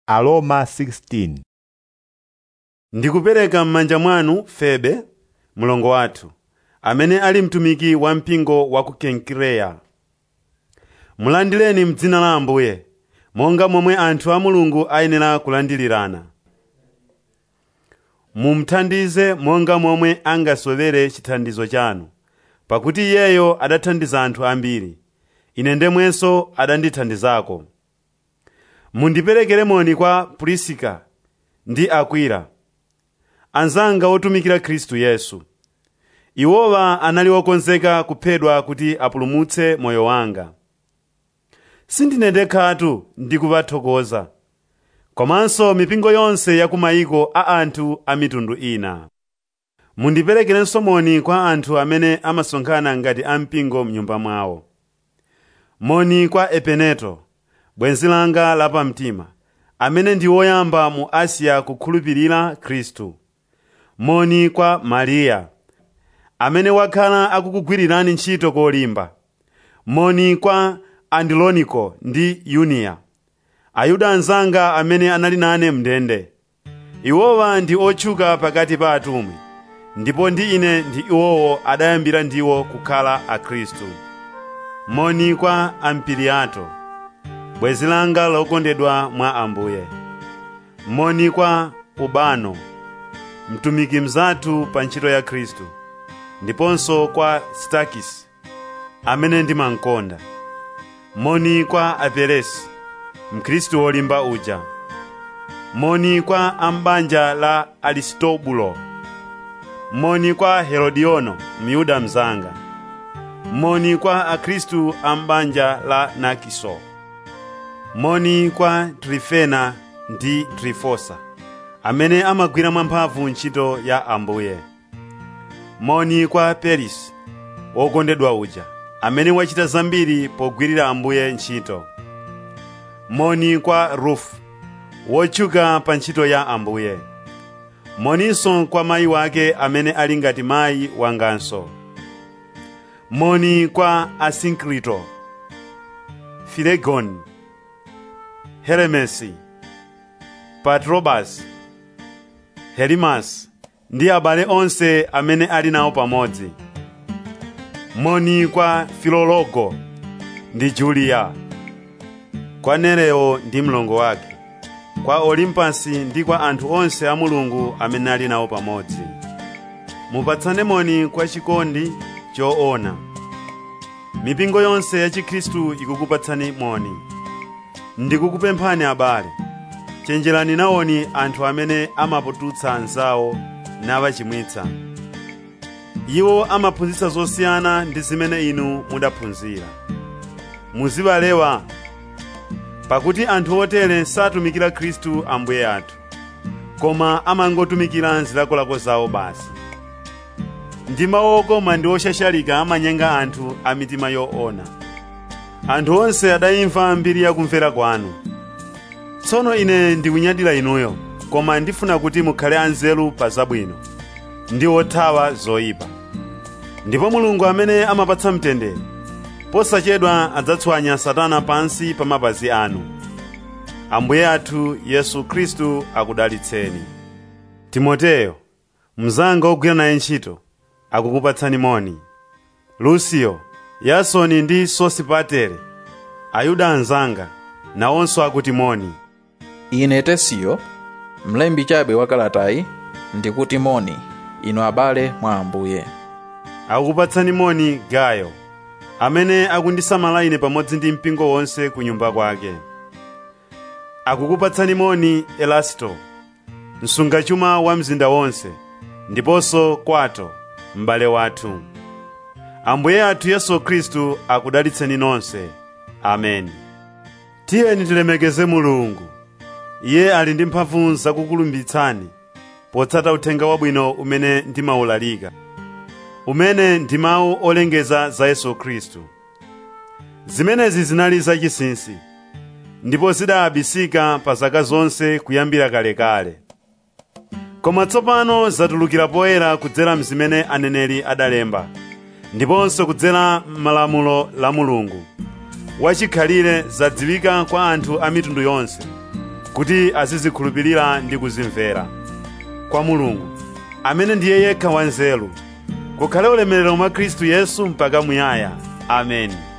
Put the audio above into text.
Aroma 16 ndikupereka m'manja mwanu febe mlongo wathu amene ali mtumiki wa mpingo wa ku kenkireya mulandireni m'dzina la ambuye monga momwe anthu a mulungu ayenera kulandirirana mumuthandize monga momwe angasowere chithandizo chanu pakuti iyeyo adathandiza anthu ambiri ine ndemwenso adandithandizako mundiperekere moni kwa purisika ndi akwila anzanga otumikira khristu yesu iwowa anali okonzeka kuphedwa kuti apulumutse moyo wanga sindine ndekhatu ndikupathokoza komanso mipingo yonse ya kumayiko a anthu a mitundu ina mundiperekerenso moni kwa anthu amene amasonkhana ngati ampingo m'nyumba mwawo moni kwa epeneto bwenzi langa lapamtima amene ndi woyamba mu asiya kukhulupirira khristu moni kwa mariya amene wakhala akukugwirirani ntchito kolimba moni kwa andiloniko ndi yuniya ayuda anzanga amene anali nane mndende iwowa ndi otchuka pakati pa atumwi ndipo ndi ine ndi iwowo adayambira ndiwo kukhala akhristu moni kwa ampiliato bwenzi langa lokondedwa mwa ambuye moni kwa ubano mtumiki mzathu pa ntchito ya khristu ndiponso kwa stakisi amene ndimamkonda moni kwa aperesi mkhristu wolimba uja moni kwa ambanja la aristobulo moni kwa herodiono myuda mzanga moni kwa akhristu ambanja la nakiso moni kwa trifena ndi trifosa amene amagwira mwamphamvu ntchito ya ambuye moni kwa perisi wokondedwa uja amene wachita zambiri pogwirira ambuye ntchito moni kwa rufu wotchuka pa ntchito ya ambuye moninso kwa mayi wake amene ali ngati mayi wanganso moni kwa asinkrito filegoni heremesi patrobasi helimasi ndi abale onse amene ali nawo pamodzi moni kwa filologo ndi juliya kwa nereo ndi mlongo wake kwa olimpasi ndi kwa anthu onse a mulungu amene ali nawo pamodzi mupatsane moni kwa chikondi choona mipingo yonse ya chikhristu ikukupatsani moni ndikukupemphani abale chenjerani nawoni anthu amene amapututsa anzawo nawachimwitsa iwo amaphunzitsa zosiyana ndi zimene inu mudaphunzira muzibalewa pakuti anthu otere satumikira khristu ambuye athu koma amangotumikira zilakolako zawo basi ndi mawu okoma ndi oshashalika amanyenga anthu a mitima yoona anthu onse adayimva mbiri yakumvera kwanu tsono ine ndikunyadira inuyo koma ndifuna kuti mukhale anzeru pa zabwino ndi othawa zoyipa ndipo mulungu amene amapatsa mtendere posachedwa adzatswanya satana pansi pa mapazi anu ambuye athu yesu khristu akudalitseni timoteyo mnzanga ogwira naye ntchito akukupatsani moni lusiyo yasoni ndi sosipatere ayuda anzanga nawonso akuti moni ine tesiyo mlembi chabe wa kalatayi ndikuti moni inu abale mwa ambuye akukupatsani moni gayo amene akundisamala ine pamodzi ndi mpingo wonse ku nyumba kwake akukupatsani moni elasto msungachuma wa mzinda wonse ndiponso kwato m'bale wathu ambuye athu yesu khristu akudalitseni nonse ameni tiyeni tilemekeze mulungu iye ali ndi mphamvu zakukulumbitsani potsata uthenga wabwino umene ndimawulalika umene ndi mawu olengeza za yesu khristu zimenezi zinali zachinsinsi ndipo zidayabisika pa zaka zonse kuyambira kalekale koma tsopano zatulukira poyera kudzera mzimene aneneri adalemba ndiponso kudzera m'malamulo la mulungu wachikhalire zadziwika kwa anthu a mitundu yonse kuti azizikhulupirira ndi kuzimvera kwa mulungu amene ndiye yekha wanzeru kukhale ulemerero mwa khristu yesu mpaka muyaya ameni